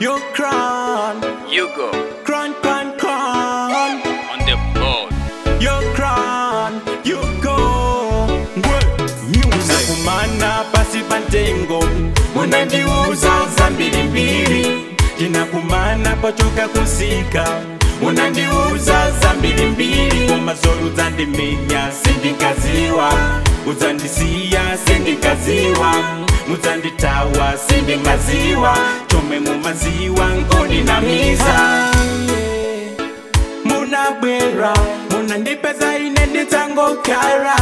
Your crown, You go crown, crown, crown. on the board. Your crown, you go. Munakumana pasi pantengo, munandiuza zambiri mbiri. Tinakumana pachoka kusika, munandiuza zambiri mbiri. Komazolo uzandimenya sindikaziwa, uzandisiya sindikaziwa, muzanditawa sindingaziwa, chome mumaziwa nkoninamiza munabwera munandipeza ine nditsangokara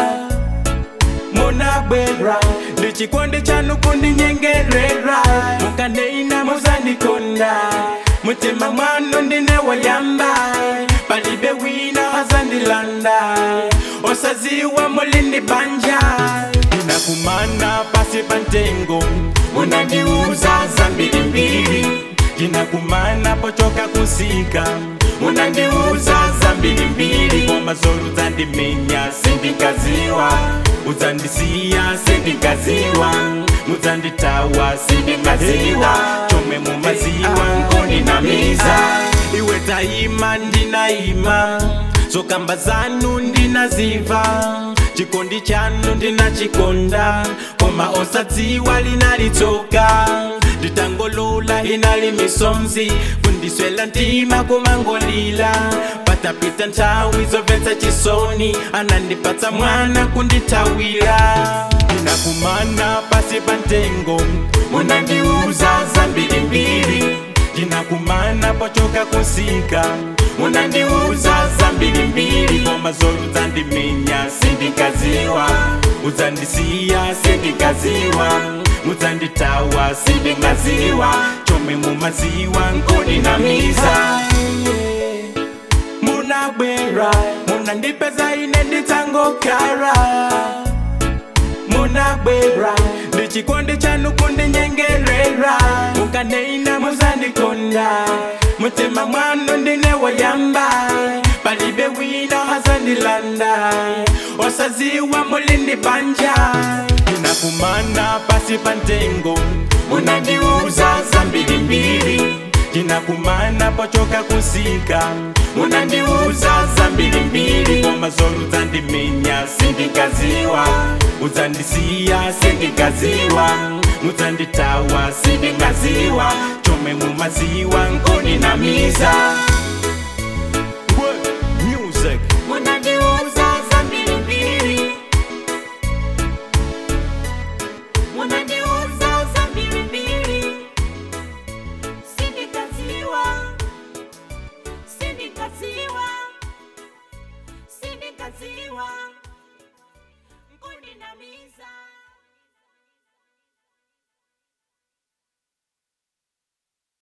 munabwera ndichikondi chanu kundinyengerera mukaneina muzandikonda mutima mwanu ndine wayamba palibe wina azandilanda osaziwa mulindi banja tinakumana pasi pantengo munandiuza zambirimbiri tinakumana pochoka kusika munandiuza zambirimbiri komazolo uzandimenya sindikaziwa uzandisiya sindikaziwa muzanditawa sindikaziwa chomwe mumaziwa nkoninamiza iwe tayima ndinayima zokamba zanu ndinaziva chikondi chanu ndinachikonda koma osadziwa linalitsoka nditangolola inali misomzi kundiswela ntima kumangolila patapita nthawi zomvetsa chisoni anandipatsa mwana kundithawira ndinakumana pasi pantengo munandiuza zambirimbiri ndinakumana pochoka kusika munandiuza zambirimbiri komazolo uzandimenya sindikaziwa uzandisiya sindikaziwa muzanditawa sindingaziwa chomwe mumaziwa nkoninamiza munabwera munandipeza ine nditsangokara munabwera ndichikondi chanu kundinyengerera mukaneina muzandikonda mutima mwanu ndine wayamba palibe wina azandilanda osaziwa mulindi banja tinakumana pasi pantengo munandiuza zambirimbiri tinakumana pochoka kusika munandiuza zambirimbiri komazolo uzandimenya sindikaziwa uzandisiya sindikaziwa muzanditawa sindingaziwa chomwe mumaziwa nkoninamiza Music. Munandiuza zambirimbiri Munandiuza zambirimbiri Sindikaziwa Sindikaziwa Sindikaziwa Nkundinamiza